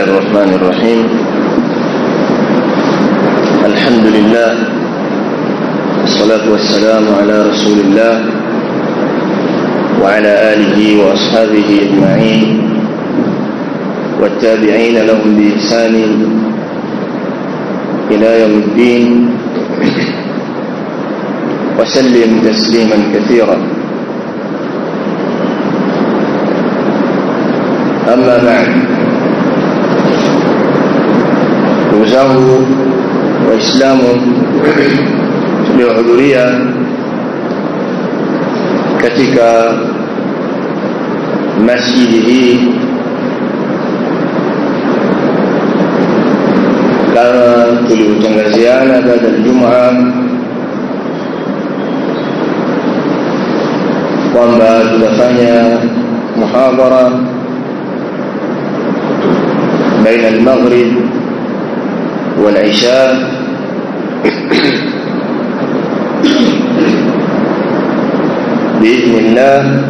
الله الرحمن الرحيم الحمد لله والصلاة والسلام على رسول الله وعلى آله وأصحابه أجمعين والتابعين لهم بإحسان إلى يوم الدين وسلم تسليما كثيرا أما بعد ndugu zangu waislamu tuliohudhuria katika masjidi hii kama tulivyotangaziana baada ya Ijumaa kwamba tutafanya muhadhara baina al-maghrib wal-isha باذن الله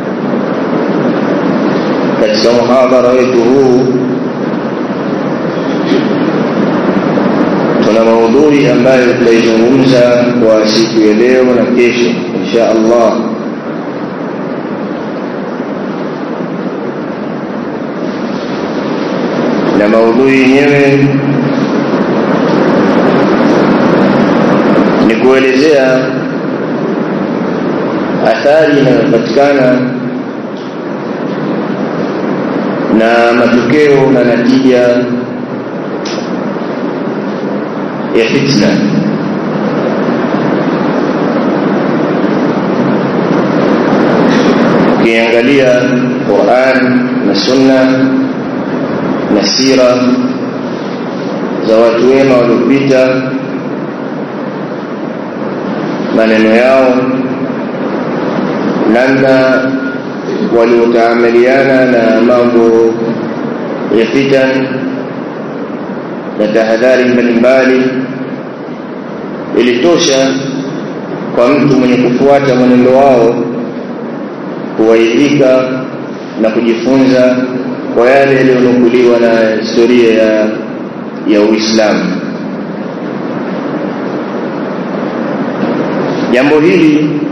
katika muhadhara wetu huu tuna maudhui ambayo tutaizungumza kwa siku ya leo na kesho insha Allah na maudhui yenyewe ni kuelezea athari inayopatikana na matokeo na natija ya fitna ukiangalia Qur'an na Sunna na sira za watu wema waliopita maneno yao namna waliotaamaliana na mambo ya fitan na tahadhari mbalimbali ilitosha kwa mtu mwenye kufuata mwenendo wao kuwaidhika na kujifunza kwa yale yaliyonukuliwa na historia ya ya Uislamu. Jambo hili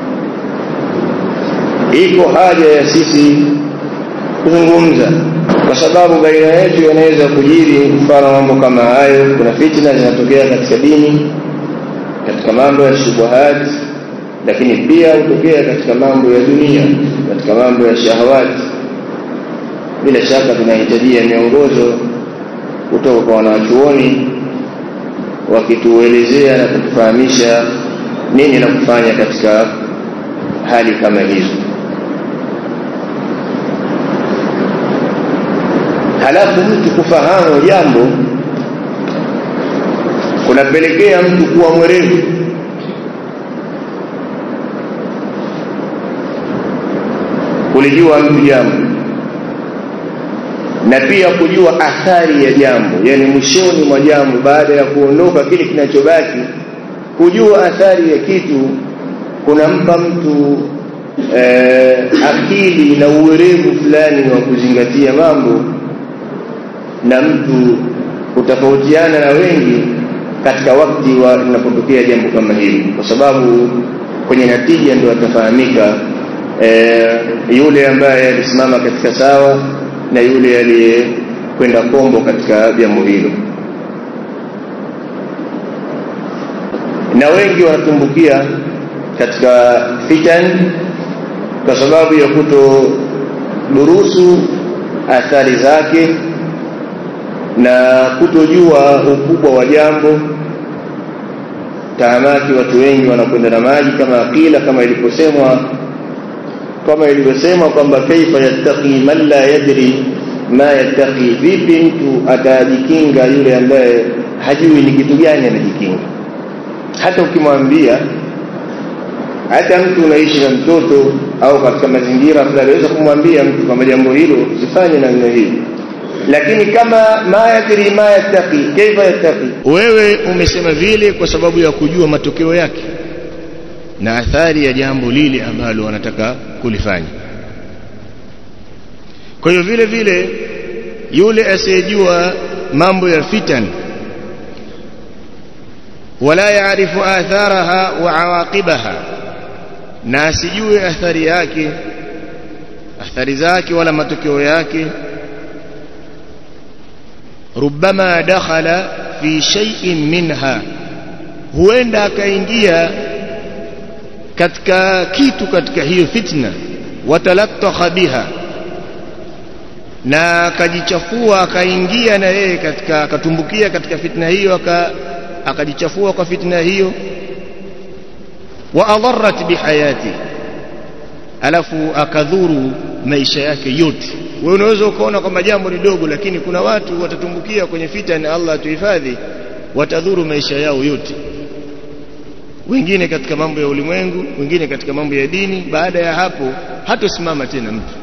iko haja ya sisi kuzungumza, kwa sababu baina yetu yanaweza kujiri mfano mambo kama hayo. Kuna fitna zinatokea katika dini, katika mambo ya shubuhat, lakini pia hutokea katika mambo ya dunia, katika mambo ya shahawati bila shaka tunahitajia miongozo kutoka kwa wanachuoni wakituelezea na kutufahamisha nini la kufanya katika hali kama hizo. Halafu mtu kufahamu jambo kunapelekea mtu kuwa mwerevu kulijua mtu jambo na pia kujua athari ya jambo, yani mwishoni mwa jambo, baada ya kuondoka kile kinachobaki, kujua athari ya kitu kunampa mtu eh, akili na uwerevu fulani wa kuzingatia mambo, na mtu kutofautiana na wengi katika wakati wa linapotokea jambo kama hili, kwa sababu kwenye natija ndio atafahamika eh, yule ambaye alisimama katika sawa na yule aliyekwenda kombo katika jambo hilo. Na wengi wanatumbukia katika fitan kwa sababu ya kutodurusu athari zake na kutojua ukubwa wa jambo. Tahamaki, watu wengi wanakwenda na maji kama akila, kama iliposemwa kama ilivyosemwa kwamba kaifa yattaqi man la yadri ma yattaqi, vipi mtu atajikinga yule ambaye hajui ni kitu gani anajikinga. Hata ukimwambia, hata mtu unaishi na mtoto au katika mazingira fulani, aweza kumwambia mtu kwamba jambo hilo usifanye namna hii, lakini kama ma yadri ma yattaqi, kaifa yattaqi, wewe umesema vile kwa sababu ya kujua matokeo yake na athari ya jambo lile ambalo wanataka kulifanya. Kwa hiyo vile vile yule asiyejua mambo ya fitan wala yaarifu atharaha wa awaqibaha na asijue athari yake athari zake wala matokeo yake ربما دخل في شيء منها huenda akaingia katika kitu katika hiyo fitna watalattaha biha na akajichafua akaingia na yeye katika akatumbukia katika fitna hiyo akajichafua kwa fitna hiyo wa adarrat bihayati alafu akadhuru maisha yake yote wewe unaweza ukaona kwamba jambo ni dogo lakini kuna watu watatumbukia kwenye fitna Allah tuhifadhi watadhuru maisha yao yote wengine katika mambo ya ulimwengu wengine katika mambo ya dini baada ya hapo hatosimama tena mtu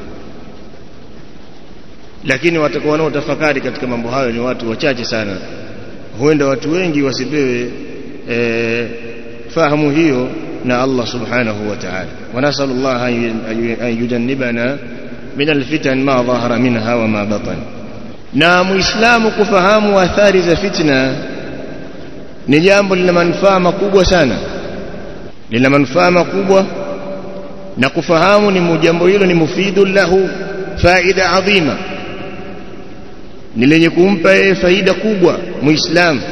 lakini watakuwa wanaotafakari katika mambo hayo ni watu wachache sana huenda watu wengi wasipewe e, fahamu hiyo na Allah subhanahu wa ta'ala wa nasallallahu an yujannibana min alfitan ma dhahara minha wa ma batan na muislamu kufahamu athari za fitna ni jambo lina manufaa makubwa sana lina manufaa makubwa na kufahamu ni jambo hilo ni mufidu lahu faida adhima ni lenye kumpa yeye faida kubwa muislamu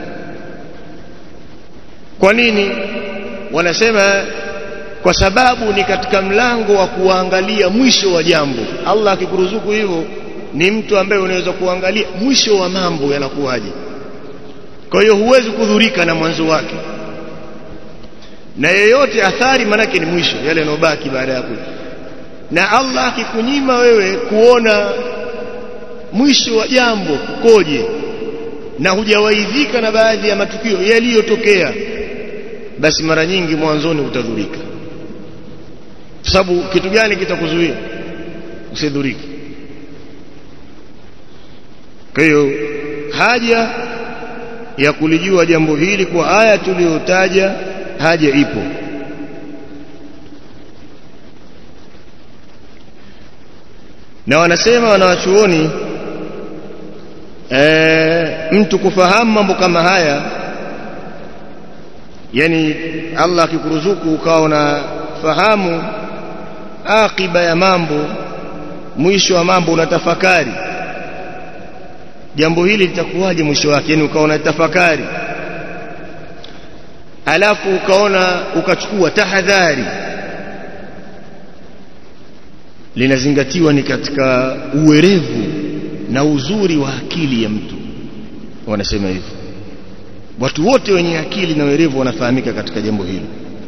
kwa nini wanasema kwa sababu ni katika mlango wa kuangalia mwisho wa jambo Allah akikuruzuku hivyo ni mtu ambaye unaweza kuangalia mwisho wa mambo yanakuwaje kwa hiyo huwezi kudhurika na mwanzo wake na yeyote athari manake ni mwisho yale yanobaki baada ya kuja na Allah akikunyima wewe kuona mwisho wa jambo kukoje na hujawaidhika na baadhi ya matukio yaliyotokea basi mara nyingi mwanzoni utadhurika kwa sababu kitu gani kitakuzuia usidhurike kwa hiyo haja ya kulijua jambo hili kwa aya tuliyotaja haja ipo na wanasema wanawachuoni e, mtu kufahamu mambo kama haya yani Allah akikuruzuku ukawa unafahamu akiba ya mambo mwisho wa mambo unatafakari jambo hili litakuwaje mwisho wake yani ukawa unatafakari alafu ukaona ukachukua tahadhari linazingatiwa ni katika uwerevu na uzuri wa akili ya mtu wanasema hivyo watu wote wenye akili na werevu wanafahamika katika jambo hili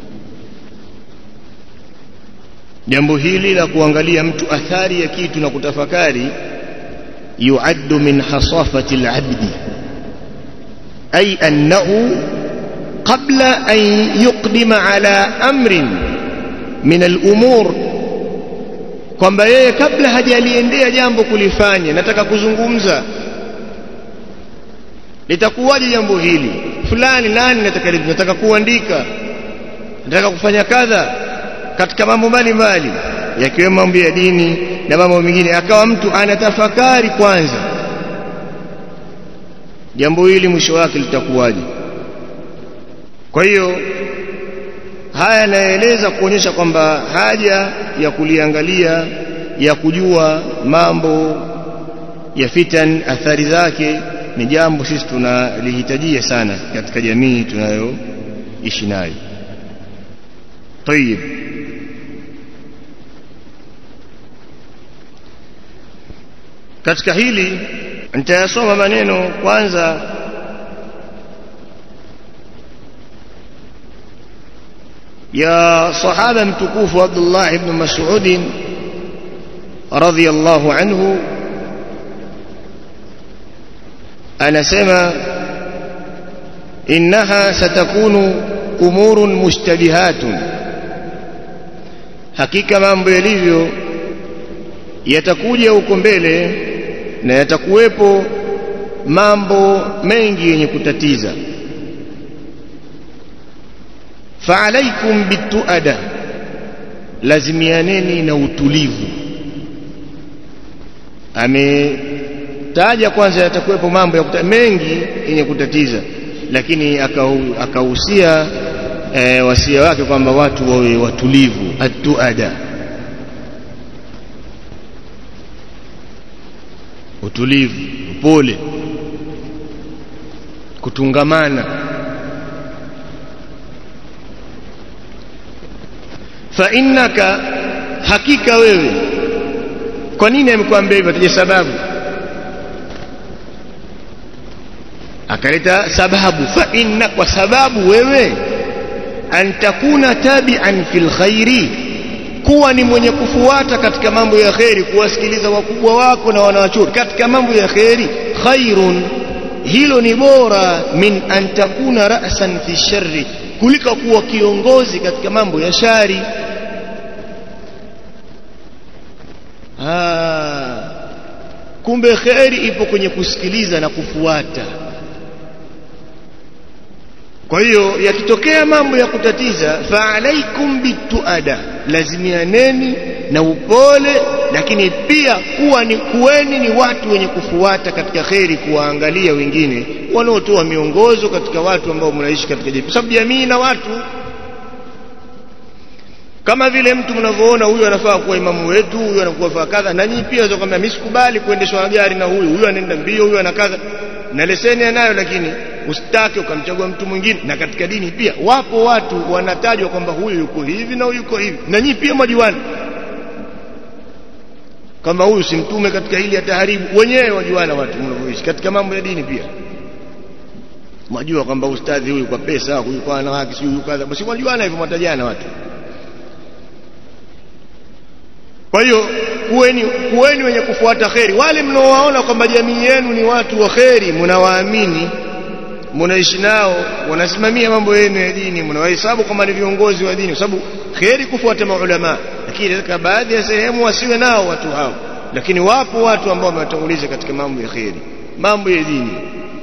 jambo hili la kuangalia mtu athari ya kitu na kutafakari yuaddu min hasafati alabdi ay annahu qabla an yuqdima ala amrin min alumur kwamba yeye kabla hajaliendea jambo kulifanya nataka kuzungumza litakuwaje jambo hili fulani nani nataka nataka kuandika nataka kufanya kadha katika mambo mbalimbali yakiwemo mambo ya dini na mambo mengine akawa mtu anatafakari kwanza jambo hili mwisho wake litakuwaje kwa hiyo haya yanaeleza kuonyesha kwamba haja ya kuliangalia ya kujua mambo ya fitan athari zake ni jambo sisi tunalihitajia sana katika jamii tunayoishi nayo طيب katika hili nitayasoma maneno kwanza ya sahaba mtukufu Abdullah ibn Mas'ud radhiyallahu anhu anasema innaha satakunu umurun mushtabihatun hakika mambo yalivyo yatakuja huko mbele na yatakuwepo mambo mengi yenye kutatiza faalaikum bituada lazimianeni na utulivu taja kwanza yatakuwepo mambo ya kuta, mengi yenye kutatiza lakini akahusia e, wasia wake kwamba watu wawe watulivu atuada utulivu upole kutungamana fa innaka hakika wewe kwa nini amekwambia hivyo taja sababu akaleta sababu fa inna kwa sababu wewe an takuna tabi'an fil khairi kuwa ni mwenye kufuata katika mambo ya kheri kuwasikiliza wakubwa wako na wanawachuoni katika mambo ya kheri khairun hilo ni bora min an takuna ra'san fi sharri kuliko kuwa kiongozi katika mambo ya shari ah kumbe kheri ipo kwenye kusikiliza na kufuata kwa hiyo yakitokea mambo ya kutatiza fa alaikum bituada lazimianeni na upole lakini pia kuwa ni kuweni ni watu wenye kufuata katika kheri kuwaangalia wengine wanaotoa miongozo katika watu ambao mnaishi katika jamii kwa sababu jamii na watu kama vile mtu mnavyoona huyu anafaa kuwa imamu wetu huyu anakuwa faa kadha na nyinyi pia unaweza kwambia mimi sikubali kuendeshwa na gari na huyu huyu anaenda mbio huyu ana kadha na leseni anayo lakini usitake ukamchagua mtu mwingine na katika dini pia wapo watu wanatajwa kwamba huyu yuko hivi na huyu yuko hivi na nyinyi pia mwajuana kama huyu si mtume katika hili ataharibu wenyewe wajuana watu mnavyoishi katika mambo ya dini pia mwajua kwamba ustadhi huyu kwa pesa huyu kwa wanawake si huyu kadha basi mwajuana hivyo mwatajana watu kwa hiyo kuweni, kuweni wenye kufuata kheri wale mnaowaona kwamba jamii yenu ni watu wa kheri mnawaamini mnaishi nao wanasimamia mambo yenu ya dini mnawahesabu kama ni viongozi wa dini kwa sababu kheri kufuata maulama lakini katika baadhi ya sehemu wasiwe nao watu hao lakini wapo watu ambao wamewatanguliza katika mambo ya kheri mambo ya dini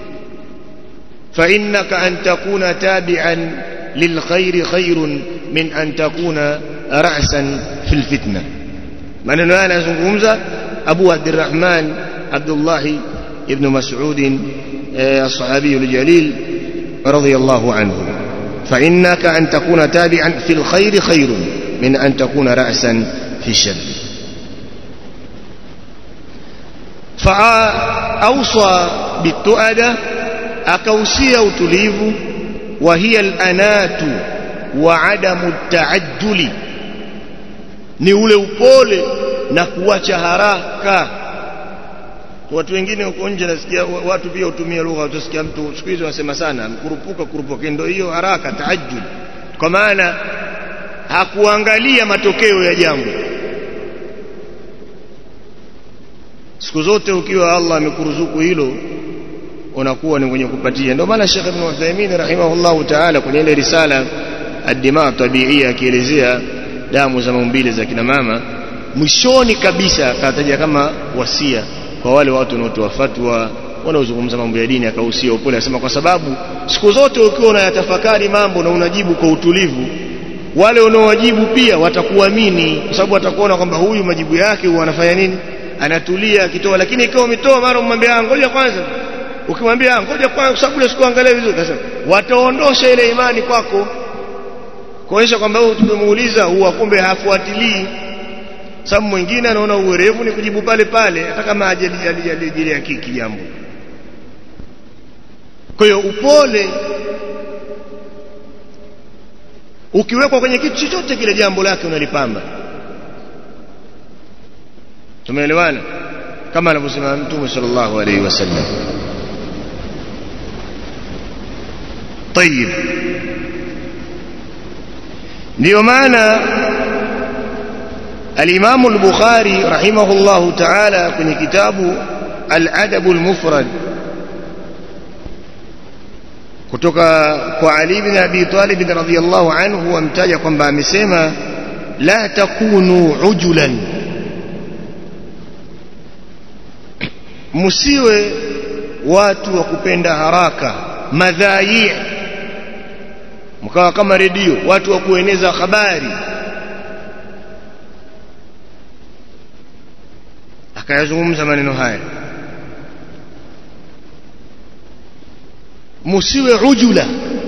فإنك أن تكون تابعا للخير خير من أن تكون رأسا في الفتنة maneno haya anazungumza Abu Abdurrahman Abdullah ibn Mas'ud الصحابي الجليل رضي الله عنه فإنك أن تكون تابعا في الخير خير من أن تكون رأسا في الشر فأوصى بالتؤدة أكوسي أتليف وهي الأنات وعدم التعجل ni ule upole na kuacha haraka watu wengine huko nje nasikia watu pia hutumia lugha utasikia mtu siku hizo wanasema sana kurupuka kurupuka ndio hiyo haraka taajjul kwa maana hakuangalia matokeo ya jambo siku zote ukiwa Allah amekuruzuku hilo unakuwa ni mwenye kupatia ndio maana Sheikh Ibn Uthaymeen rahimahullahu ta'ala kwenye ile risala ad-dima tabiia akielezea damu za maumbile za kina mama mwishoni kabisa akataja kama wasia kwa wale watu wanaotoa fatwa wanaozungumza mambo ya dini akahusia upole akasema kwa sababu siku zote ukiwa unayatafakari mambo na unajibu kwa utulivu wale unaowajibu pia watakuamini kwa sababu watakuona kwamba huyu majibu yake huwa anafanya nini anatulia akitoa lakini ikiwa umetoa mara umwambia ngoja kwanza ukimwambia ngoja kwanza kwa sababu sikuangalia vizuri kasema wataondosha ile imani kwako kuonyesha kwamba huyu tumemuuliza huwa kumbe hafuatilii sababu mwingine anaona uwerevu ni kujibu pale pale hata kama hajali ya kiki jambo kwa hiyo upole ukiwekwa kwenye kitu chochote kile jambo lake unalipamba tumeelewana kama anavyosema mtume sallallahu alaihi wasallam طيب ndio maana الإمام البخاري رحمه الله تعالى kwenye kitabu الأدب المفرد kutoka kwa Ali ibn Abi Talib radhiyallahu anhu amtaja kwamba amesema la takunu ujulan msiwe watu wa kupenda haraka madhai mkawa kama redio watu wa kueneza habari akayazungumza maneno haya musiwe ujula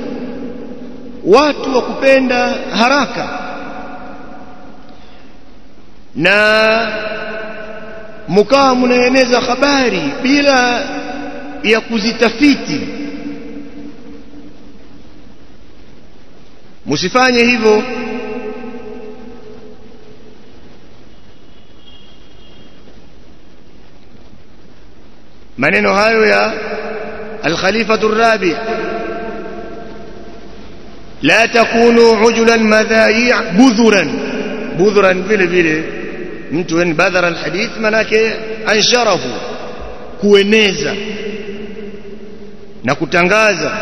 watu wa kupenda haraka na mkawa mnaeneza habari bila ya kuzitafiti msifanye hivyo maneno hayo ya الخليفة الرابع لا تكونوا عجلا مذايع بذرا بذرا vile vile mtu en badhara alhadith manake ansharahu kueneza na kutangaza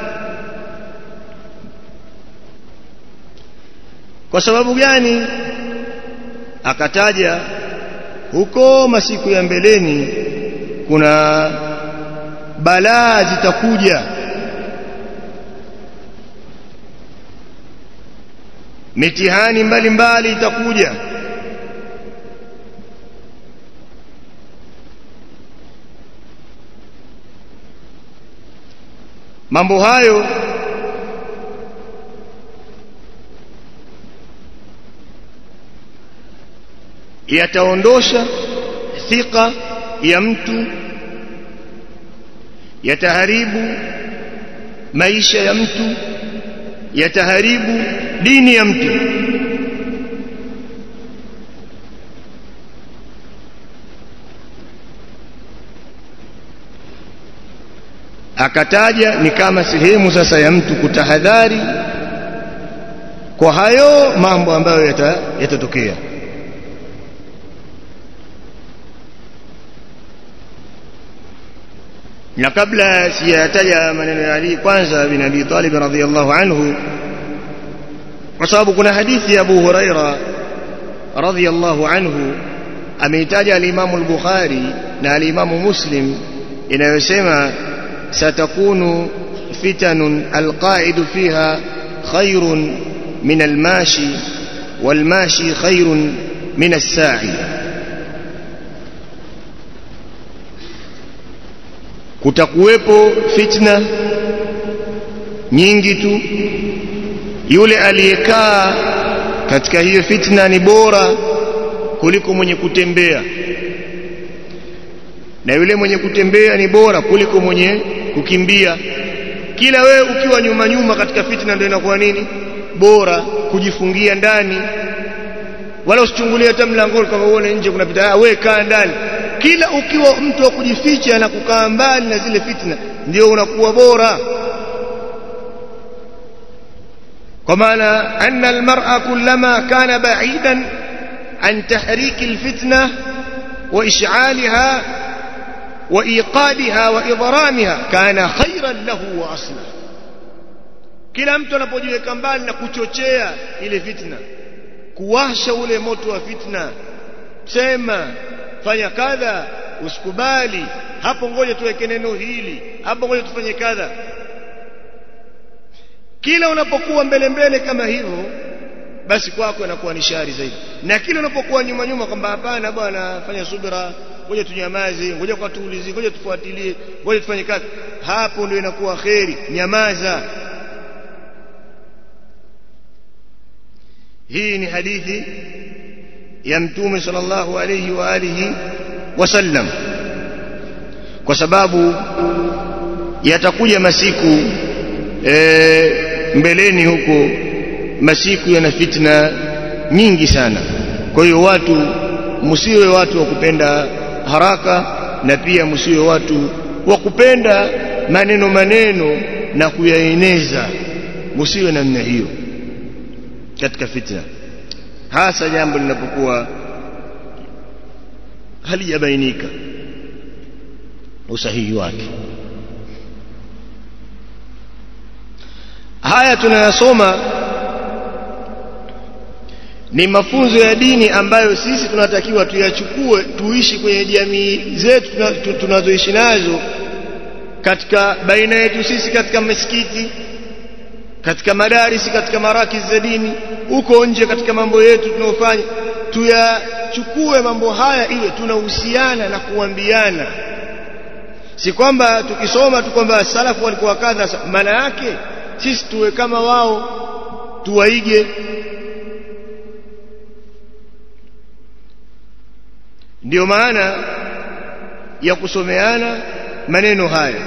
kwa sababu gani akataja huko masiku ya mbeleni kuna balaa zitakuja mitihani mbalimbali itakuja mambo hayo yataondosha thika ya mtu yataharibu maisha ya mtu yataharibu dini ya mtu akataja ni kama sehemu sasa ya mtu kutahadhari kwa hayo mambo ambayo yatatokea yata na kabla sijataja maneno ya Ali kwanza bin Abi Talib radhiyallahu anhu kwa sababu kuna hadithi ya Abu Huraira radhiyallahu anhu ameitaja al-Imam al-Bukhari na al-Imam Muslim inayosema satakunu fitanun al-qa'idu fiha khairun min al-mashi wal-mashi khairun min as-sa'i kutakuwepo fitna nyingi tu yule aliyekaa katika hiyo fitna ni bora kuliko mwenye kutembea na yule mwenye kutembea ni bora kuliko mwenye kukimbia kila wewe ukiwa nyuma nyuma katika fitna ndio inakuwa nini bora kujifungia ndani wala usichungulie hata mlangoni kama uone nje kunapita wewe kaa ndani kila ukiwa mtu wa kujificha na kukaa mbali na zile fitna ndio unakuwa bora kwa maana anna almar'a kullama kana ba'idan an tahrik alfitna wa ish'alha wa iqadha wa idramha kana khayran lahu wa asla kila mtu anapojiweka mbali na kuchochea ile fitna kuwasha ule moto wa fitna sema fanya kadha usikubali hapo ngoja tuweke neno hili hapo ngoja tufanye kadha kila unapokuwa mbele mbele kama hivyo basi kwako inakuwa ni shari zaidi na kila unapokuwa nyuma nyuma kwamba hapana bwana fanya subira ngoja tunyamaze ngoja kwa tuulizie ngoja tufuatilie ngoja tufanye kazi hapo ndio inakuwa kheri nyamaza hii ni hadithi ya mtume sallallahu alayhi wa alihi wasallam kwa sababu yatakuja masiku e, mbeleni huko masiku yana fitna nyingi sana kwa hiyo watu msiwe watu wa kupenda haraka na pia msiwe watu wa kupenda maneno maneno na kuyaeneza msiwe namna hiyo katika fitna hasa jambo linapokuwa halijabainika usahihi wake haya tunayasoma ni mafunzo ya dini ambayo sisi tunatakiwa tuyachukue tuishi kwenye jamii zetu tunazoishi nazo katika baina yetu sisi katika misikiti katika madarisi katika marakis za dini huko nje katika mambo yetu tunayofanya tuyachukue mambo haya iwe tunahusiana na kuambiana si kwamba tukisoma tu kwamba salafu walikuwa kadha maana yake sisi tuwe kama wao tuwaige ndiyo maana ya kusomeana maneno haya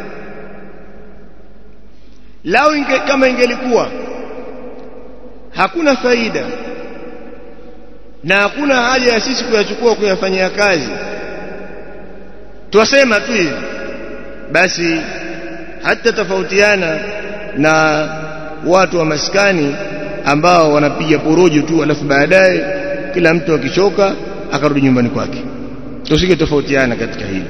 lao inge, kama ingelikuwa hakuna faida na hakuna haja ya sisi kuyachukua kuyafanyia kazi twasema tu hivi basi hata tofautiana na watu wa maskani ambao wanapiga porojo tu alafu baadaye kila mtu akichoka akarudi nyumbani kwake tusige tofautiana katika hili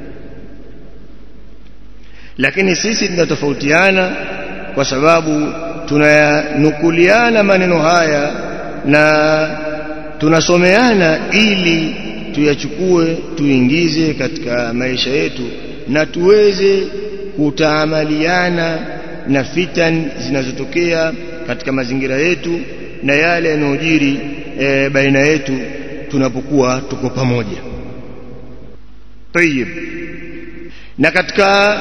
lakini sisi tunatofautiana kwa sababu tunayanukuliana maneno haya na tunasomeana ili tuyachukue tuingize katika maisha yetu na tuweze kutaamaliana na fitan zinazotokea katika mazingira yetu na yale yanayojiri e, baina yetu tunapokuwa tuko pamoja tayib na katika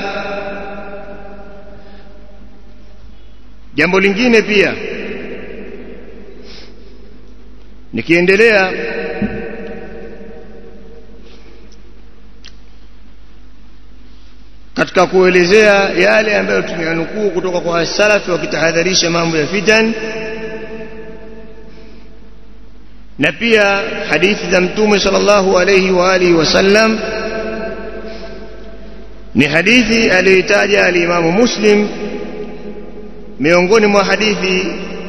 jambo lingine pia nikiendelea katika kuelezea yale ambayo tumeyanukuu kutoka kwa salafi wakitahadharisha mambo ya fitan na pia hadithi za mtume sallallahu alayhi wa alihi wasallam ni hadithi aliyoitaja alimamu muslim miongoni mwa hadithi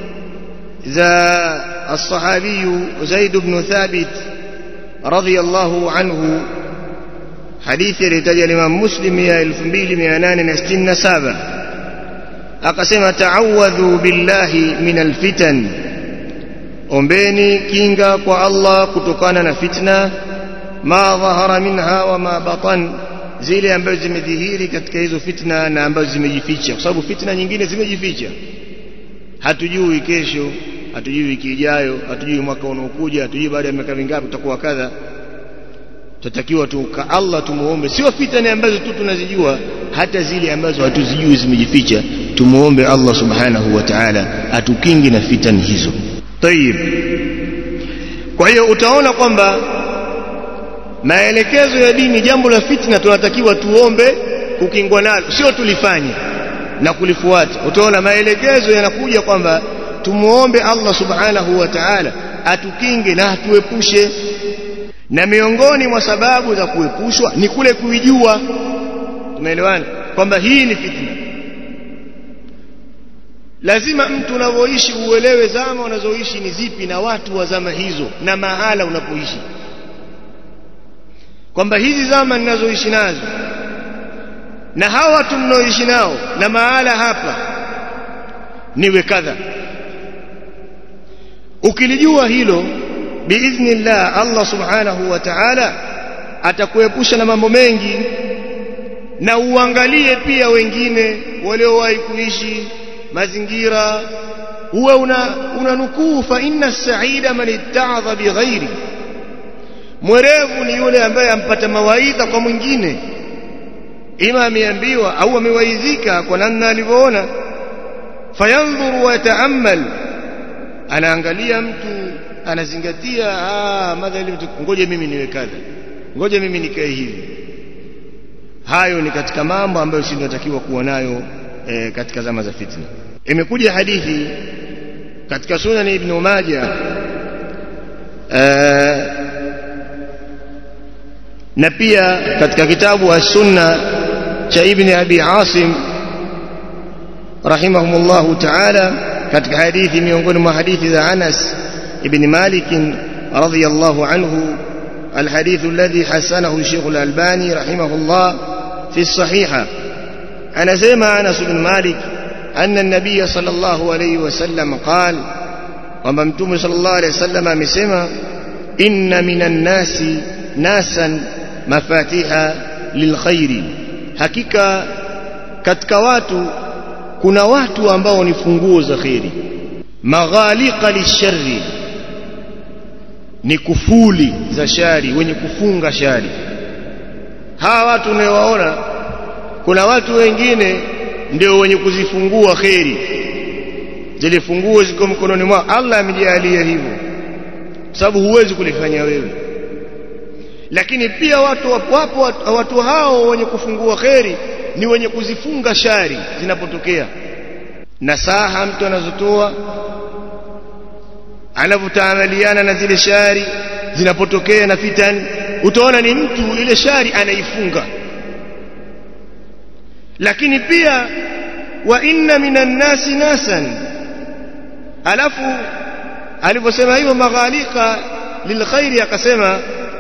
za الصحابي زيد بن ثابت رضي الله عنه حديث يلتجى الإمام مسلم يا الف mbili mia nane na sitini na saba akasema taawadhu billahi min alfitan ombeni kinga kwa Allah kutokana na fitna ma dhahara minha wa ma batan zile ambazo zimedhihiri katika hizo fitna na ambazo zimejificha kwa sababu fitna nyingine zimejificha hatujui kesho hatujui wiki ijayo hatujui mwaka unaokuja hatujui baada ya miaka mingapi tutakuwa kadha tutakiwa tu ka Allah tumuombe sio fitani ambazo tu tunazijua hata zile ambazo hatuzijui zimejificha tumuombe Allah subhanahu wa ta'ala atukingi na fitani hizo tayib kwa hiyo utaona kwamba maelekezo ya dini jambo la fitna tunatakiwa tuombe kukingwa nalo sio tulifanye na kulifuata utaona maelekezo yanakuja kwamba tumuombe Allah subhanahu wa ta'ala atukinge na atuepushe na miongoni mwa sababu za kuepushwa ni kule kuijua tumeelewana kwamba hii ni fitna lazima mtu unavyoishi uelewe zama unazoishi ni zipi na watu wa zama hizo na mahala unapoishi kwamba hizi zama ninazoishi nazo na hawa watu mnaoishi nao na mahala hapa niwe kadha ukilijua hilo biidhnillah Allah subhanahu wa ta'ala atakuepusha na mambo mengi na uangalie pia wengine waliowahi kuishi mazingira uwe una, una nukuu fa inna saida man itta'adha bighairi mwerevu ni yule ambaye ampata mawaidha kwa mwingine ima ameambiwa au amewaidhika kwa namna alivyoona fayanzuru wa yataammal anaangalia mtu anazingatia ah madhali ngoja mimi niwe kadha ngoja mimi nikae hivi hayo ni katika mambo ambayo sisi tunatakiwa kuwa nayo e, katika zama za fitna imekuja hadithi katika sunan ibn majah e, na pia katika kitabu as-sunna cha ibn abi asim rahimahumullah ta'ala katika hadithi miongoni mwa hadithi za Anas ibn Malik radhiyallahu anhu الحديث الذي حسنه الشيخ الألباني رحمه الله في الصحيحة أنا سمع أنس بن مالك أن النبي صلى الله عليه وسلم قال وممتوم صلى الله عليه وسلم مسمى إن من الناس ناسا مفاتيح للخير حقيقة katika watu kuna watu ambao ni funguo za kheri maghaliqa lisharri ni kufuli za shari wenye kufunga shari hawa watu unaowaona kuna watu wengine ndio wenye kuzifungua kheri zile funguo ziko mkononi mwao Allah amejalia hivyo sababu huwezi kulifanya wewe lakini pia watu wapo watu hao wenye kufungua kheri ni wenye kuzifunga shari zinapotokea nasaha mtu anazotoa anavyotaamaliana na zile shari zinapotokea na fitan utaona ni mtu ile shari anaifunga lakini pia wa inna minan nasi nasan alafu aliposema hivyo maghalika lilkhairi akasema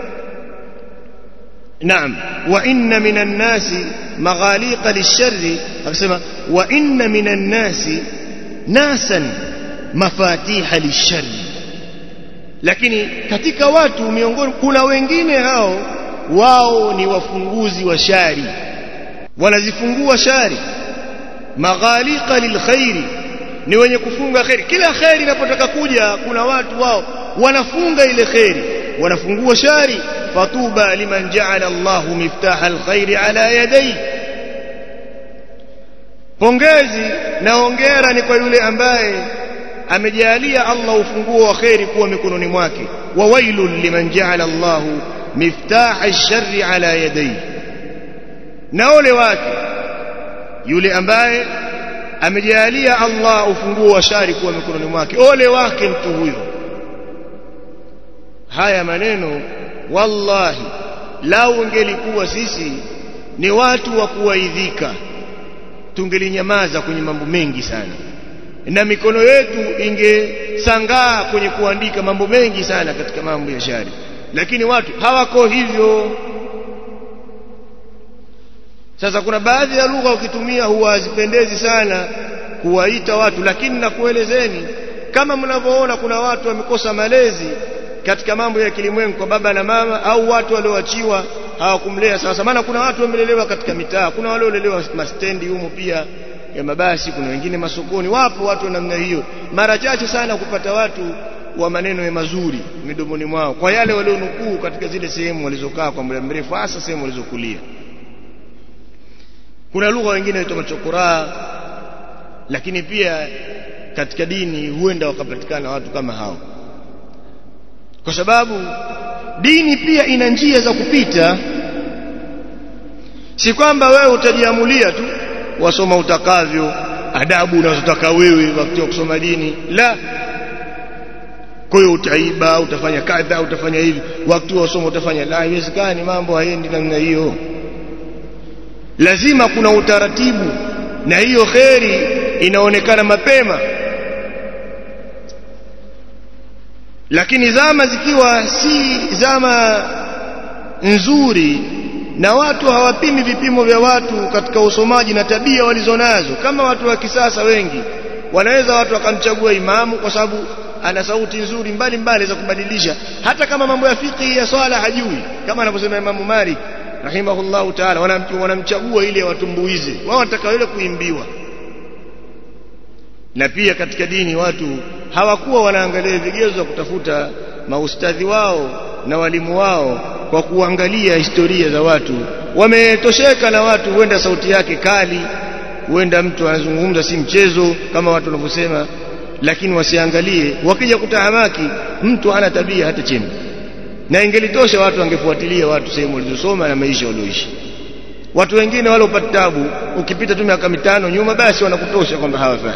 naam wa inna minan nasi maghaliqa lisharri akasema wa inna minan nasi nasan mafatiha lisharri lakini katika watu miongoni kuna wengine hao wao ni wafunguzi wa shari wanazifungua shari maghaliqa lilkhairi ni wenye kufunga khairi kila khairi inapotaka kuja kuna watu wao wanafunga ile khairi wanafungua shari fatuba liman ja'ala Allahu miftaha alkhairi ala yadayhi pongezi na hongera ni kwa yule ambaye amejalia Allah ufunguo wa khairi kuwa mikononi mwake wa wailul liman ja'ala Allahu miftaha ash-sharri ala yadayhi na ole wake yule ambaye amejalia Allah ufunguo wa shari kuwa mikononi mwake ole wake mtu huyo haya maneno wallahi lau ungelikuwa sisi ni watu wa kuwaidhika tungelinyamaza kwenye mambo mengi sana na mikono yetu ingesangaa kwenye kuandika mambo mengi sana katika mambo ya shari lakini watu hawako hivyo sasa kuna baadhi ya lugha ukitumia huwa hazipendezi sana kuwaita watu lakini nakuelezeni kama mnavyoona kuna watu wamekosa malezi katika mambo ya kilimwengu kwa baba na mama au watu walioachiwa hawakumlea sasa maana kuna watu wamelelewa katika mitaa kuna waliolelewa mastendi humo pia ya mabasi kuna wengine masokoni wapo watu wa namna hiyo mara chache sana kupata watu wa maneno ya mazuri midomoni mwao kwa yale walionukuu katika zile sehemu walizokaa kwa muda mrefu hasa sehemu walizokulia kuna lugha wengine inaitwa machokoraa lakini pia katika dini huenda wakapatikana watu kama hao kwa sababu dini pia ina njia za kupita si kwamba wewe utajiamulia tu wasoma utakavyo adabu unazotaka wewe wakati wa kusoma dini la kwa hiyo utaiba utafanya kadha utafanya hivi wakati wa kusoma utafanya la haiwezekani mambo haendi namna hiyo lazima kuna utaratibu na hiyo kheri inaonekana mapema lakini zama zikiwa si zama nzuri na watu hawapimi vipimo vya watu katika usomaji na tabia walizonazo kama watu wa kisasa wengi wanaweza watu wakamchagua imamu kwa sababu ana sauti nzuri mbalimbali za kubadilisha hata kama mambo ya fiqh ya swala hajui kama anavyosema Imamu Malik rahimahullahu ta'ala wanamchagua ili watumbuize wao wanataka yule kuimbiwa na pia katika dini watu hawakuwa wanaangalia vigezo vya kutafuta maustadhi wao na walimu wao kwa kuangalia historia za watu wametosheka na watu huenda sauti yake kali huenda mtu anazungumza si mchezo kama watu wanavyosema lakini wasiangalie wakija kutahamaki mtu ana tabia hata chembe na ingelitosha watu wangefuatilia watu sehemu walizosoma na maisha walioishi watu wengine wale upata tabu ukipita tu miaka mitano nyuma basi wanakutosha kwamba hawafai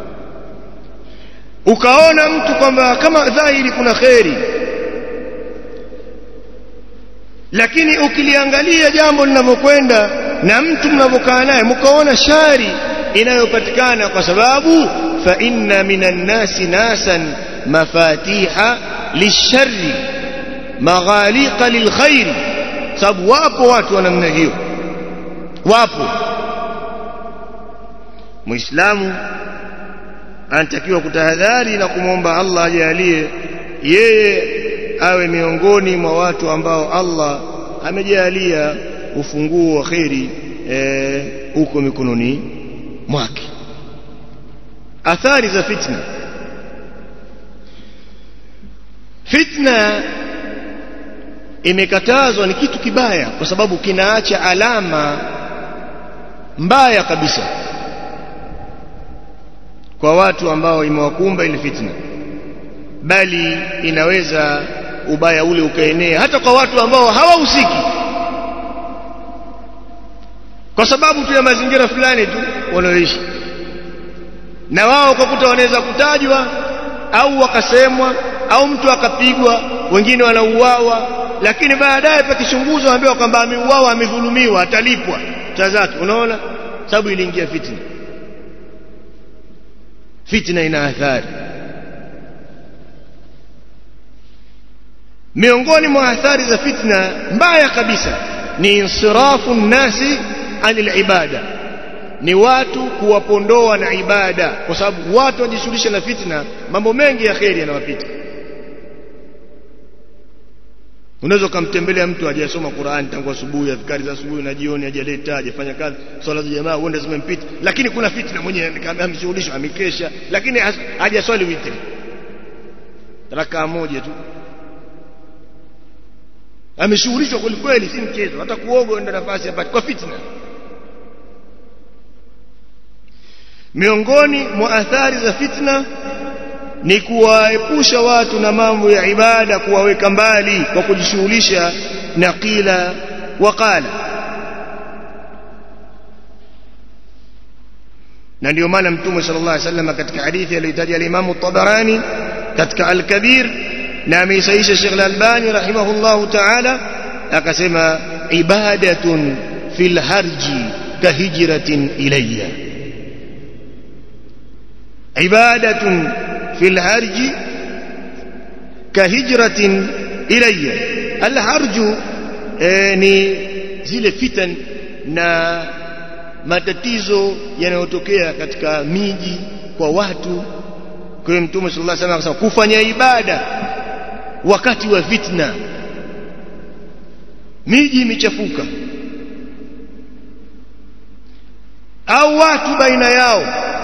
ukaona mtu kwamba kama dhahiri kuna kheri lakini ukiliangalia jambo linavyokwenda na mtu mnavyokaa naye mkaona shari inayopatikana kwa sababu fa inna minan nasi nasan mafatiha lisharri maghaliqa lilkhairi sababu wapo watu wa namna hiyo wapo muislamu anatakiwa kutahadhari na kumwomba Allah ajalie yeye awe miongoni mwa watu ambao Allah amejalia ufunguo wa kheri huko e, mikononi mwake athari za fitna fitna imekatazwa ni kitu kibaya kwa sababu kinaacha alama mbaya kabisa kwa watu ambao imewakumba ile fitna bali inaweza ubaya ule ukaenea hata kwa watu ambao hawahusiki kwa sababu tu ya mazingira fulani tu wanaoishi na wao kwa kuta wanaweza kutajwa au wakasemwa au mtu akapigwa wengine wanauawa lakini baadaye pakichunguzwa ambiwa kwamba ameuawa amedhulumiwa atalipwa cha zake unaona sababu iliingia fitna fitna ina athari miongoni mwa athari za fitna mbaya kabisa ni insirafu nnasi anil ibada ni watu kuwapondoa na ibada kwa sababu watu wajishughulisha na fitna mambo mengi ya kheri yanawapita unaweza ukamtembelea mtu hajasoma Qur'an tangu asubuhi adhkari za asubuhi na jioni hajaleta hajafanya kazi swala za jamaa uende zimempita lakini kuna fitna mwenyewe ameshughulishwa amekesha lakini hajaswali witri rakaa moja tu ameshughulishwa kweli kweli si mchezo hata kuoga ndio nafasi hapati kwa fitna miongoni mwa athari za fitna ni kuwaepusha watu na mambo ya ibada kuwaweka mbali kwa kujishughulisha na qila waqala na ndio maana mtume sallallahu alaihi wasallam katika hadithi aliyotaja al-Imam at-Tabarani katika al-Kabir na ameisaisha Sheikh al-Albani rahimahullahu ta'ala akasema ibadatun fil harji kahijratin ilayya ibadatun fil harji kahijratin ilayya al-harju ni zile fitan na matatizo yanayotokea katika miji kwa watu kwa hiyo mtume sallallahu alaihi wasallam akasema kufanya ibada wakati wa fitna miji imechafuka au watu baina yao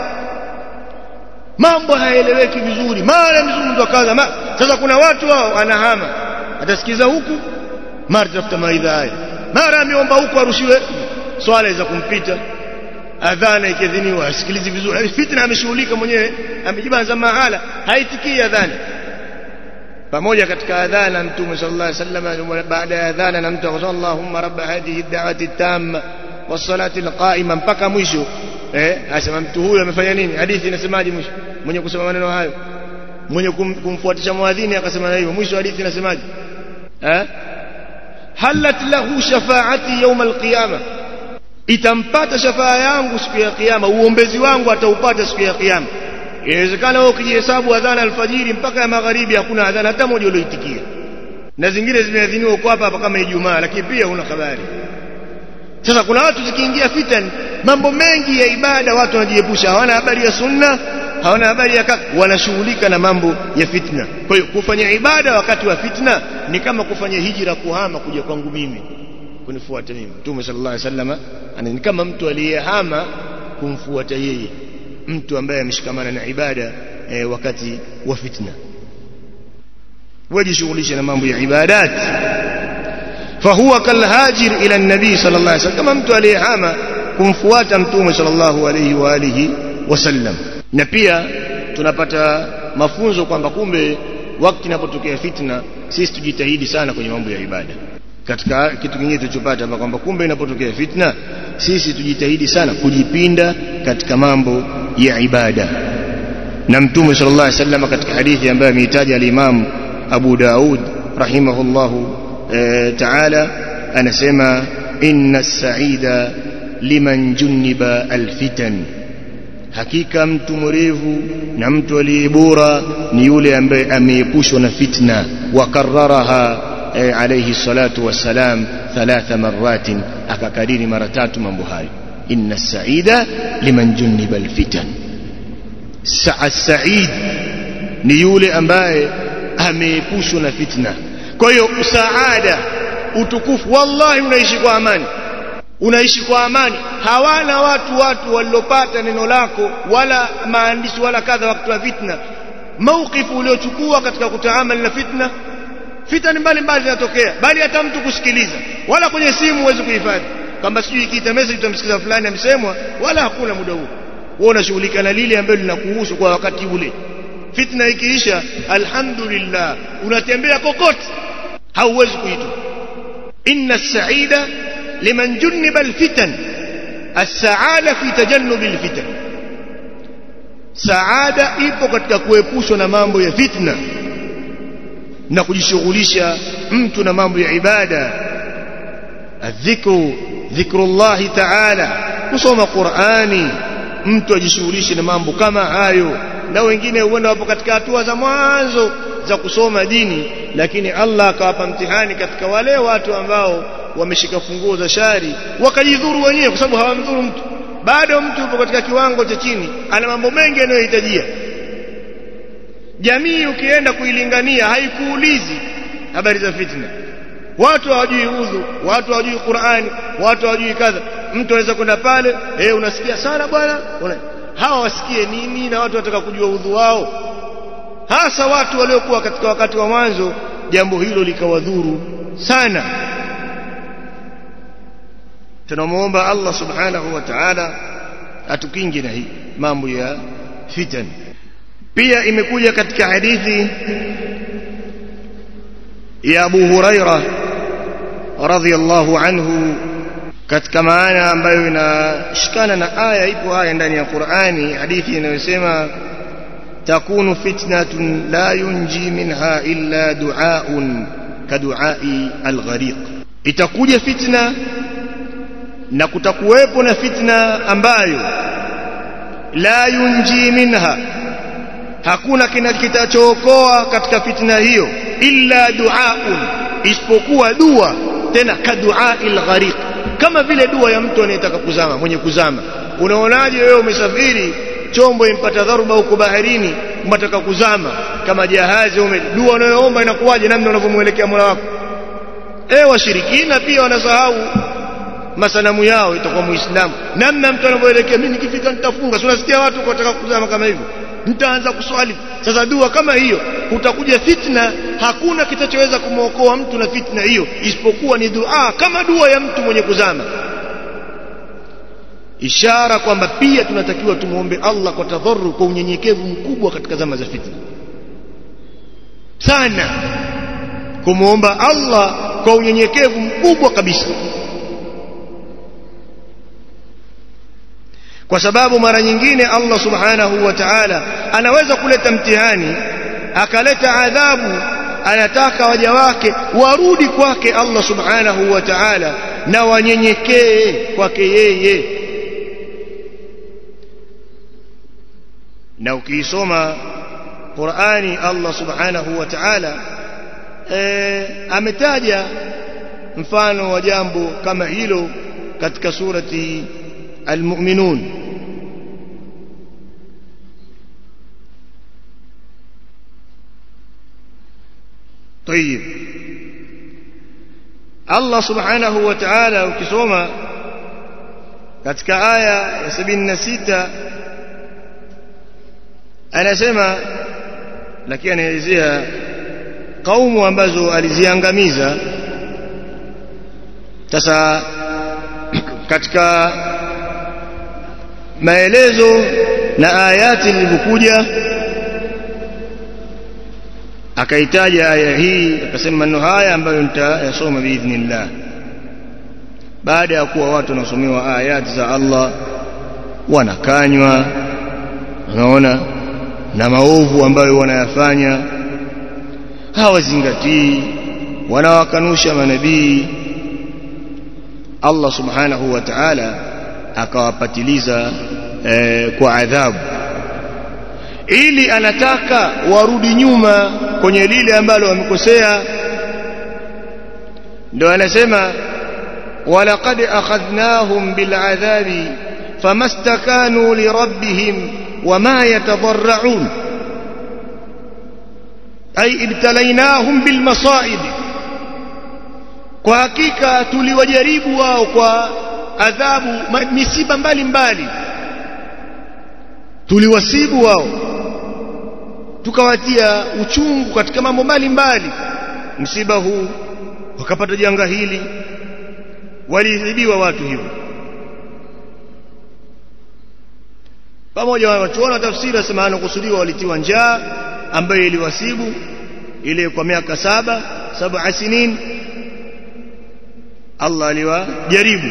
mambo hayaeleweki vizuri mara mzungumzo kaza ma... sasa kuna watu wao anahama atasikiza huku mara tafuta maidha haya mara ameomba huku arushiwe swala za kumpita adhana ikidhiniwa asikilizi vizuri fitna ameshughulika mwenyewe amejibanza mahala haitikii adhana pamoja katika adhana mtume sallallahu alaihi wasallam baada ya adhana na mtu akasema Allahumma rabb hadhihi ad-da'wati tamma was-salati al-qa'ima mpaka mwisho eh asema mtu huyu amefanya nini hadithi inasemaje mwisho mwenye kusema maneno hayo mwenye kum, kumfuatisha muadhini akasema na hivyo mwisho hadithi inasemaje eh halat lahu shafaati yawm al-qiyama itampata shafaa yangu siku ya kiyama uombezi wangu ataupata siku ya kiyama inawezekana wewe ukijihesabu adhana alfajiri mpaka ya magharibi hakuna adhana hata moja ulioitikia na zingine zimeadhiniwa uko hapa hapa kama Ijumaa lakini pia huna habari sasa kuna watu zikiingia fitan mambo mengi ya ibada watu wanajiepusha hawana habari ya sunna hawana habari ya kaka wanashughulika na mambo ya fitna kwa hiyo kufanya ibada wakati wa fitna ni kama kufanya hijra kuhama kuja kwangu mimi kunifuata mimi Mtume sallallahu alaihi wasallam ni kama mtu aliyehama kumfuata yeye mtu ambaye ameshikamana na ibada e, wakati wa fitna wajishughulishe na mambo ya ibadat fahuwa kalhajir ila nabii sallallahu alaihi wasallam kama mtu aliyehama kumfuata mtume sallallahu alaihi wa alihi wasallam na pia tunapata mafunzo kwamba kumbe wakati inapotokea fitna sisi tujitahidi sana kwenye mambo ya ibada katika kitu kingine tulichopata kwamba kumbe inapotokea fitna sisi tujitahidi sana kujipinda katika mambo ya ibada na mtume sallallahu alaihi wasallam katika hadithi ambayo ameitaja al-Imam Abu Daud rahimahullahu e, ta'ala anasema inna as-sa'ida liman juniba al-fitan hakika mtu mrevu na mtu aliye bora ni yule ambaye ameepushwa na fitna wa kararaha e, alayhi salatu wassalam thalatha marratin akakariri mara tatu mambo hayo inna as-sa'ida liman juniba al-fitan as-sa'id ni yule ambaye ameepushwa na fitna kwa hiyo saada utukufu wallahi unaishi kwa amani unaishi kwa amani hawana watu watu waliopata neno lako wala maandishi wala kadha wakati wa fitna mawqifu uliochukua katika kutaamali na fitna fitani mbalimbali zinatokea bali hata mtu kusikiliza wala kwenye simu huwezi kuhifadhi kwamba sijui ikiita message utamsikiza fulani amsemwa wala hakuna muda huo wewe unashughulika na lile ambalo linakuhusu kwa wakati ule fitna ikiisha alhamdulillah unatembea kokote hauwezi kuitwa inna as-sa'ida liman junniba al-fitan as-sa'ada fi tajannubi al-fitan saada ipo katika kuepushwa na mambo ya fitna na kujishughulisha mtu na mambo ya ibada adhikru dhikrullahi ta'ala kusoma Qur'ani mtu ajishughulishe na mambo kama hayo na wengine huenda wapo katika hatua za mwanzo za kusoma dini lakini Allah akawapa mtihani katika wale watu ambao wameshika funguo za shari wakajidhuru wenyewe kwa sababu hawamdhuru mtu bado mtu yupo katika kiwango cha chini ana mambo mengi yanayohitajia jamii ukienda kuilingania haikuulizi habari za fitna watu hawajui udhu watu hawajui Qur'ani watu hawajui kadha mtu anaweza kwenda pale eh unasikia sana bwana una hawa wasikie nini na watu wataka kujua udhu wao hasa watu waliokuwa katika wakati wa mwanzo jambo hilo likawadhuru sana tunamuomba Allah subhanahu wa ta'ala atukinge na hii mambo ya fitan pia imekuja katika hadithi ya Abu Huraira radhiyallahu anhu katika maana ambayo inashikana na aya ipo aya ndani ya Qur'ani hadithi inayosema takunu fitnatun la yunji minha illa du'aun kadu'ai al-ghariq itakuja fitna na kutakuwepo na fitna ambayo la yunji minha hakuna kinachookoa katika fitna hiyo illa duaun isipokuwa dua tena kaduail ghariq kama vile dua ya mtu anayetaka kuzama mwenye kuzama unaonaje wewe umesafiri chombo impata dharuba huko baharini unataka kuzama kama jahazi ume dua unayoomba inakuwaje namna unavyomuelekea Mola wako eh washirikina pia wanasahau masanamu yao itakuwa muislamu namna mtu anavyoelekea mimi nikifika nitafunga si unasikia watu wanataka kuzama kama hivyo mtaanza kuswali sasa dua kama hiyo utakuja fitna hakuna kitachoweza kumwokoa mtu na fitna hiyo isipokuwa ni dua kama dua ya mtu mwenye kuzama ishara kwamba pia tunatakiwa tumuombe Allah kwa tadharu kwa unyenyekevu mkubwa katika zama za fitna sana kumuomba Allah kwa unyenyekevu mkubwa kabisa kwa sababu mara nyingine Allah subhanahu wa ta'ala anaweza kuleta mtihani akaleta adhabu anataka waja wake warudi kwake Allah subhanahu wa ta'ala na wanyenyekee kwake yeye na ukiisoma Qur'ani Allah subhanahu wa ta'ala e, ametaja mfano wa jambo kama hilo katika surati al-mu'minun طيب Allah subhanahu wa ta'ala ukisoma katika aya ya 76 anasema lakini anaelezea kaumu ambazo aliziangamiza sasa katika maelezo na ayati zilizokuja akaitaja aya hii akasema maneno haya ambayo nitayasoma biidhnillah baada ya kuwa watu wanasomewa ayati za Allah wanakanywa unaona na maovu ambayo wanayafanya hawazingatii wanawakanusha manabii Allah subhanahu wa ta'ala akawapatiliza eh, kwa adhabu ili anataka warudi nyuma kwenye lile ambalo wamekosea ndio anasema walaqad akhadnahum bil'adhabi famastakanu lirabbihim wama yatadarra'un ay ibtalainahum bilmasa'ib kwa hakika tuliwajaribu wao kwa adhabu misiba mbalimbali tuliwasibu wao tukawatia uchungu katika mambo mbalimbali msiba huu wakapata janga hili walizidiwa watu hivyo pamoja wanachuona tafsiri wasema anakusudiwa walitiwa njaa ambayo iliwasibu ile kwa miaka saba saba sinin Allah aliwajaribu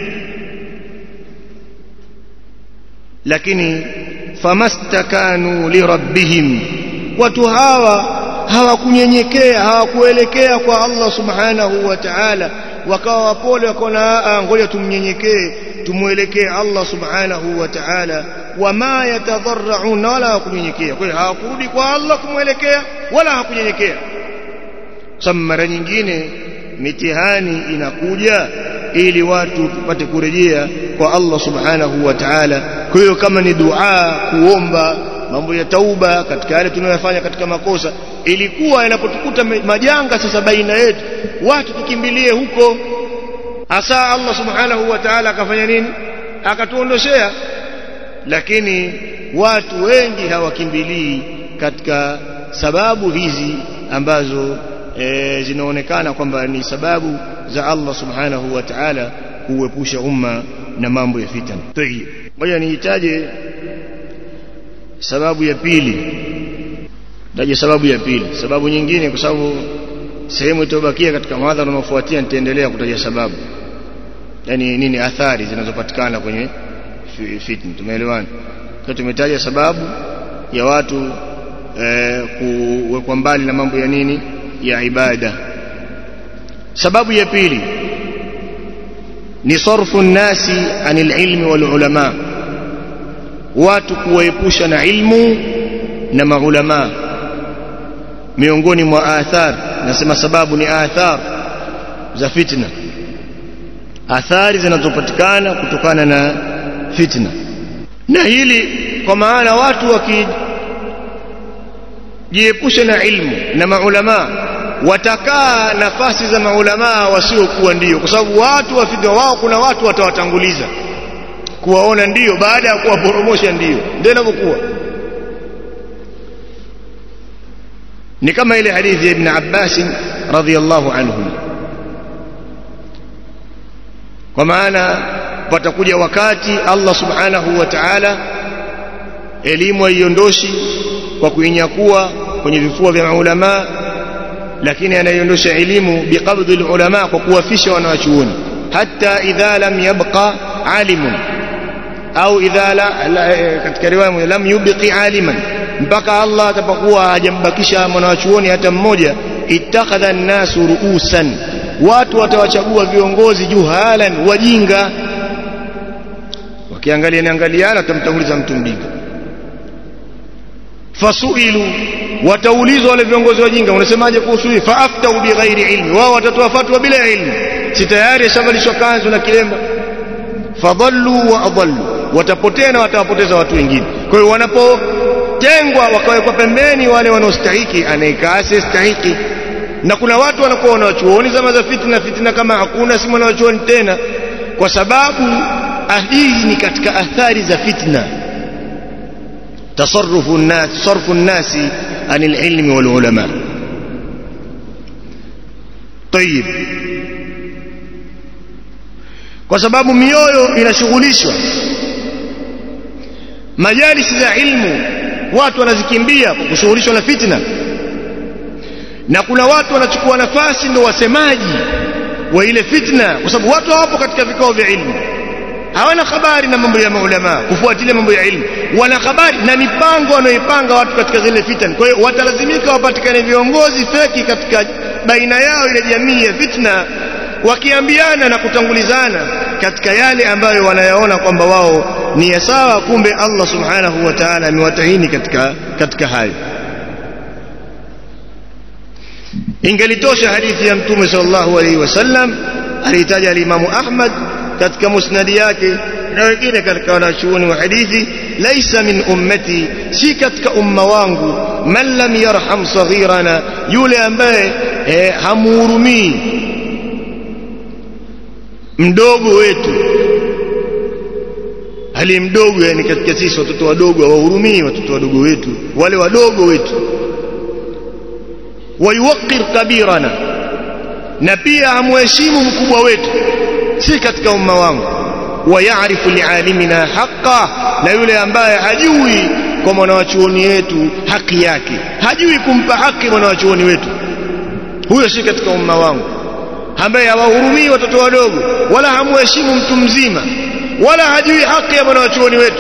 lakini famastakanu lirabbihim watu hawa hawakunyenyekea hawakuelekea kwa Allah subhanahu wa ta'ala wakawa wapole wakaona ngoja tumnyenyekee tumuelekee Allah subhanahu wa ta'ala wama yatadharraun wala hawakunyenyekea kwa hiyo hawakurudi kwa Allah kumwelekea wala hawakunyenyekea sababu mara nyingine mitihani inakuja ili watu tupate kurejea kwa Allah subhanahu wa ta'ala kwa hiyo kama ni dua kuomba mambo ya tauba katika yale tunayofanya katika makosa ilikuwa inapotukuta majanga sasa baina yetu watu tukimbilie huko asa Allah subhanahu wa ta'ala akafanya nini akatuondoshea lakini watu wengi hawakimbilii katika sababu hizi ambazo e, zinaonekana kwamba ni sababu za Allah subhanahu wa ta'ala kuepusha umma na mambo ya fitna. Tayib. Ngoja nihitaje sababu ya pili. Taje sababu ya pili. Sababu nyingine kwa sababu sehemu itobakia katika mhadhara unaofuatia nitaendelea kutaja sababu. Yaani nini athari zinazopatikana kwenye fitna. Tumeelewana? Kwa tumetaja sababu ya watu eh, kuwekwa mbali na mambo ya nini? ya ibada sababu ya pili ni sarfu nasi anil ilmi wal ulama watu kuwaepusha na ilmu na maulama miongoni mwa athar nasema sababu ni athar za fitna athari zinazopatikana kutokana na fitna na hili kwa maana watu wakijiepusha na ilmu na maulama watakaa nafasi za maulamaa wasiokuwa ndio kwa sababu watu wafidha wao kuna watu watawatanguliza kuwaona ndio baada ya kuwaporomosha ndio ndio inavyokuwa ni kama ile hadithi ya ibn Abbas radhiyallahu anhu kwa maana patakuja wakati Allah subhanahu wa ta'ala elimu haiondoshi kwa kuinyakua kwenye vifua vya maulamaa lakini anaiondosha elimu biqabdhi ulama kwa kuwafisha wanawachuoni hatta idha lam yabqa alimun au idha la, la katika riwaya lam yubqi aliman mpaka Allah atapokuwa hajambakisha mwanawachuoni hata mmoja ittakhadha an-nasu ruusan watu watawachagua viongozi juhalan wajinga wakiangalia niangaliana tamtanguliza mtu mjinga fasuilu wataulizwa wale viongozi wajinga unasemaje kuhusu hii faaftau bighairi ilmi wao watatoa fatwa bila ilmu si tayari ashavalishwa kanzu na kilemba fadhallu wa adallu watapotea na watawapoteza watu wengine kwa hiyo wanapotengwa wakawekwa pembeni wale wanaostahiki anayekaa asiyestahiki na kuna watu wanakuwa wanawachuoni zama za fitna fitna kama hakuna si mwanawachuoni tena kwa sababu hizi ni katika athari za fitna تصرف الناس صرف الناس عن العلم والعلماء طيب kwa sababu mioyo inashughulishwa majalisi za ilmu watu wanazikimbia kwa kushughulishwa na fitna na kuna watu wanachukua nafasi ndio wasemaji wa ile fitna kwa sababu watu hawapo katika vikao vya ilmu hawana habari na mambo ya maulama kufuatilia mambo ya ilmu wana habari na mipango wanaoipanga watu katika zile fitna kwa hiyo watalazimika wapatikane viongozi feki katika baina yao ile jamii ya fitna wakiambiana na kutangulizana katika yale ambayo wanayaona kwamba wao ni ya sawa kumbe Allah subhanahu wa ta'ala amewatahini katika katika hayo ingelitosha hadithi ya mtume sallallahu alaihi wasallam alitaja alimamu Ahmad katika musnadi yake na wengine katika wanachuoni wa hadithi laisa min ummati si katika umma wangu man lam yarham saghirana yule ambaye eh, hamuhurumii mdogo wetu hali mdogo yani katika sisi watoto wadogo hawahurumii watoto wadogo wetu wale wadogo wetu wayuwaqir kabirana na pia hamheshimu mkubwa wetu si katika umma wangu wa yaarifu lialimina haqa na yule ambaye hajui kwa mwanawachuoni wetu haki yake hajui kumpa haki mwanawachuoni wetu huyo si katika umma wangu ambaye hawahurumii watoto wadogo wala hamuheshimu mtu mzima wala hajui haki ya mwanawachuoni wetu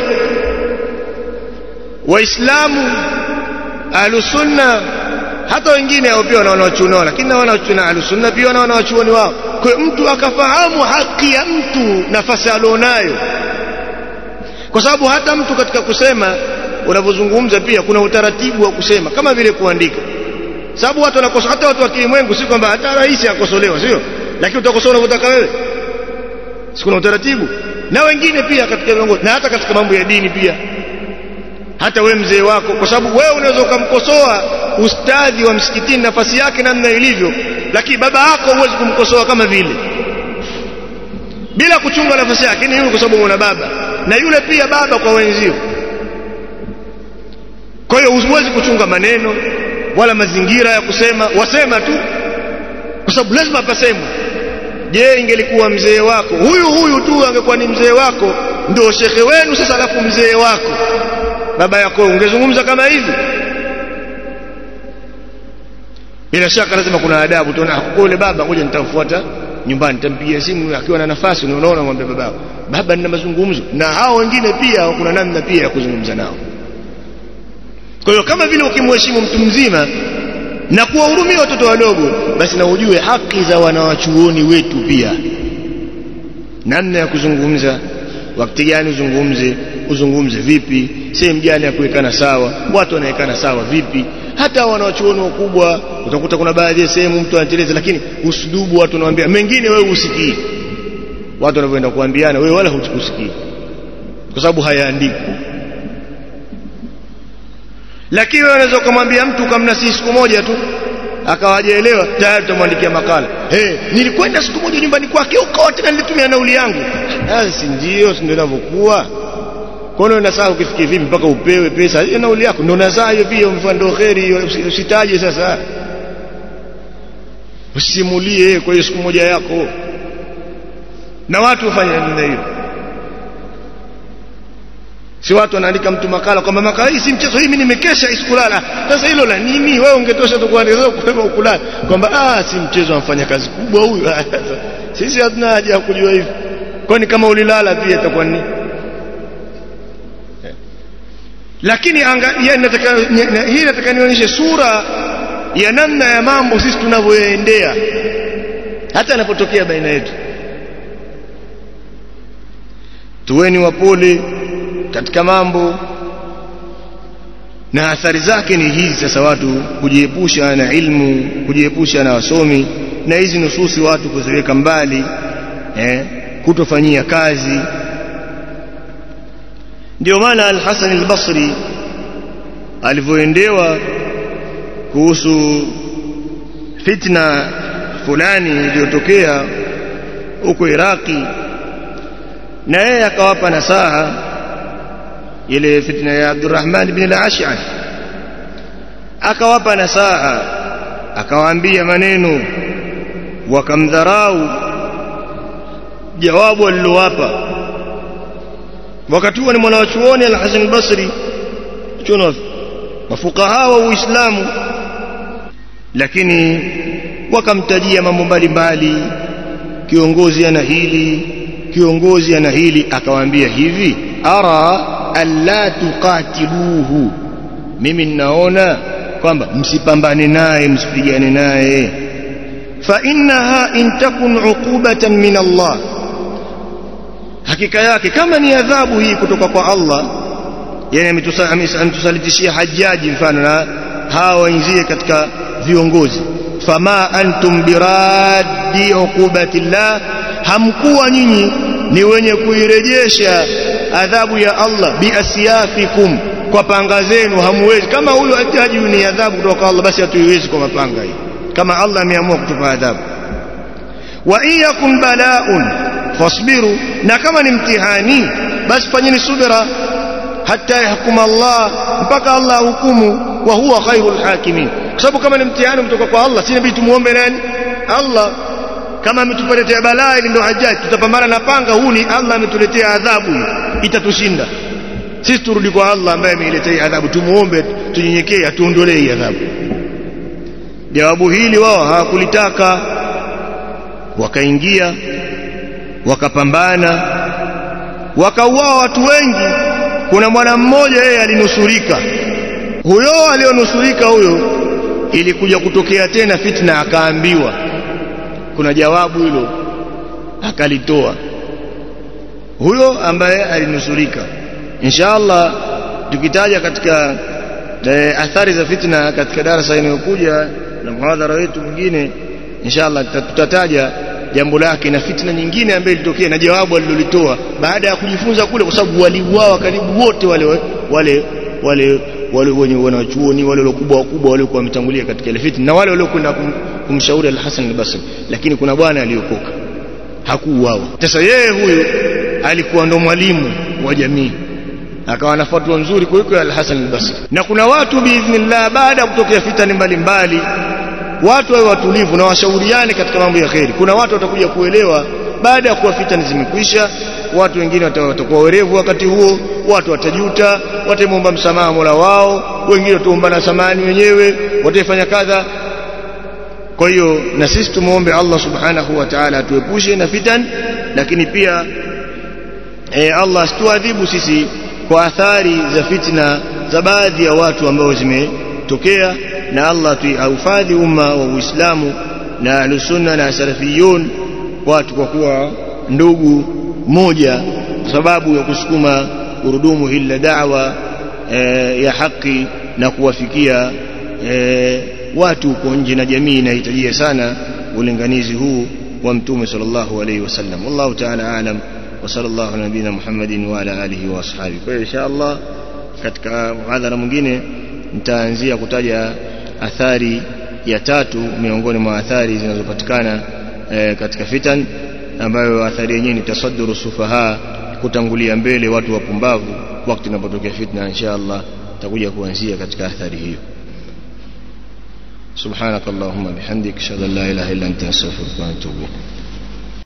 waislamu ahlusunna hata wengine hao pia wana wanawachuoni wao lakini na wanawachuoni ahlusunna pia wana wanawachuoni wao kwa hiyo mtu akafahamu haki ya mtu nafasi alionayo kwa sababu hata mtu katika kusema unavyozungumza pia kuna utaratibu wa kusema kama vile kuandika sababu watu wanakosoa hata watu wa kilimwengu si kwamba hata rais akosolewa sio lakini utakosoa unavyotaka wewe si kuna utaratibu na wengine pia katika viongozi na hata katika mambo ya dini pia hata we mzee wako kwa sababu wewe unaweza ukamkosoa ustadhi wa msikitini nafasi yake namna ilivyo lakini baba yako huwezi kumkosoa kama vile bila kuchunga nafasi yake lakini yule kwa sababu una baba na yule pia baba kwa wenzio kwa hiyo huwezi kuchunga maneno wala mazingira ya kusema wasema tu kwa sababu lazima pasemwe je ingelikuwa mzee wako huyu huyu tu angekuwa ni mzee wako ndio shekhe wenu sasa alafu mzee wako baba yako ungezungumza kama hivi bila shaka lazima kuna adabu tuona yule baba ngoja nitamfuata nyumbani nitampigia simu akiwa na nafasi unaona mwambie baba baba nina mazungumzo na hao wengine pia kuna namna pia ya kuzungumza nao kwa hiyo kama vile ukimheshimu mtu mzima na kuwahurumia watoto wadogo basi na ujue haki za wanawachuoni wetu pia namna ya kuzungumza wakati gani uzungumze uzungumze vipi sehemu gani ya kuwekana sawa watu wanawekana sawa vipi hata wanawachuoni wakubwa utakuta kuna baadhi ya sehemu mtu anateleza lakini uslubu watu wanawaambia mengine wewe usikii watu wanavyoenda kuambiana wewe wala husikii kwa sababu hayaandikwi lakini wewe unaweza kumwambia mtu kamnasihi siku moja tu akawajaelewa tayari utamwandikia makala hey, nilikwenda siku moja nyumbani kwake huko tena nilitumia nauli yangu si ndio si ndio inavyokuwa kwa nini unasaa ukifikia vipi mpaka upewe pesa hiyo nauli yako ndio nasaa hiyo pia mfano kheri hiyo usitaje sasa usimulie kwa hiyo siku moja yako na watu wafanye namna hiyo si watu wanaandika mtu makala kwamba makala hii si mchezo hii mimi nimekesha isikulala sasa hilo la nini wewe ungetosha tu kuandika kusema ukulala kwamba ah si mchezo amfanya kazi kubwa huyu sisi hatuna haja ya kujua hivi kwani kama ulilala pia itakuwa ni lakini anga, ya, nataka, hii nataka nionyeshe sura ya namna ya mambo sisi tunavyoendea hata yanapotokea baina yetu tuweni wapole katika mambo na athari zake ni hizi sasa watu kujiepusha na ilmu kujiepusha na wasomi na hizi nususi watu kuziweka mbali eh, kutofanyia kazi ndio maana al-Hasan al-Basri alivyoendewa kuhusu fitna fulani iliyotokea huko Iraki na yeye akawapa nasaha ile fitna ya Abdurrahman ibn al-Ash'ath akawapa nasaha akawaambia maneno wakamdharau jawabu alilowapa wakati huo ni mwanachuoni al-Hasan al-Basri chuno mafukaha wa Uislamu lakini wakamtajia mambo mbalimbali kiongozi ana hili kiongozi ana hili akawaambia hivi ara alla tuqatiluhu mimi ninaona kwamba msipambane naye msipigane naye fa innaha in takun uqubatan min Allah hakika yake kama ni adhabu hii kutoka kwa Allah yani ametusalitishia hajaji mfano na hawa wenzie katika viongozi fama antum biraddi uqubati llah hamkuwa nyinyi ni wenye kuirejesha adhabu ya Allah biasyafikum kwa panga zenu hamuwezi kama huyu hajaji ni adhabu kutoka kwa Allah basi hatuiwezi kwa mapanga hii kama Allah ameamua kutupa adhabu wa in yakun bala'un fasbiru na kama ni mtihani basi fanyeni subira hata yahkum Allah mpaka Allah hukumu wa huwa khairul hakimin kwa sababu kama ni mtihani kutoka kwa Allah si nabii tumuombe nani Allah kama ametuletea balaa ili ndio hajaji tutapambana na panga huu ni Allah ametuletea adhabu itatushinda sisi turudi kwa Allah ambaye ameiletea adhabu tumuombe tunyenyekee atuondolee hii adhabu jawabu hili wao hawakulitaka wakaingia wakapambana wakauawa watu wengi kuna mwana mmoja yeye alinusurika huyo alionusurika huyo ilikuja kutokea tena fitna akaambiwa kuna jawabu hilo akalitoa huyo ambaye alinusurika inshallah tukitaja katika e, athari za fitna katika darasa inayokuja na mhadhara wetu mwingine inshallah tutataja jambo lake na fitna nyingine ambayo ilitokea na jawabu alilolitoa baada ya kujifunza kule kwa sababu waliuawa karibu wote wale wale wale wale wenye wanachuoni wale wakubwa wakubwa wale kwa wametangulia katika ile fitna na wale waliokwenda kum, kumshauri al-Hasan al-Basri lakini kuna bwana aliyokoka hakuuawa sasa yeye huyu alikuwa ndo mwalimu wa jamii akawa na fatwa nzuri kuliko al-Hasan al-Basri na kuna watu biidhnillah baada ya kutokea fitani mbalimbali watu wawe watulivu na washauriane katika mambo ya kheri kuna watu watakuja kuelewa baada ya kuwa fitani zimekwisha watu wengine watakuwa werevu wakati huo watu watajuta watamwomba msamaha Mola wao wengine wataombana samani wenyewe watafanya kadha kwa hiyo na sisi tumuombe Allah subhanahu wa ta'ala atuepushe na fitan lakini pia e, Allah asituadhibu sisi kwa athari za fitna za baadhi ya watu ambao zimetokea na Allah tuhifadhi umma wa Uislamu na ahlusunna na salafiyun watu kwa kuwa ndugu moja sababu ya kusukuma gurudumu hili la da'wa e, ya haki na kuwafikia e, watu huko nje na jamii inahitajia sana ulinganizi huu wa mtume sallallahu alaihi wasallam wallahu ta'ala alam wa sallallahu ala nabina muhammadin wa ala alihi wa ashabihi kwa hiyo inshallah katika muhadhara mwingine nitaanzia kutaja athari ya tatu miongoni mwa athari zinazopatikana e, katika fitan ambayo athari yenyewe ni tasadduru sufaha kutangulia mbele watu wapumbavu wakati unapotokea fitna inshallah takuja kuanzia katika athari hiyo سبحانك اللهم بحمدك اشهد ان لا اله الا انت استغفرك واتوب اليك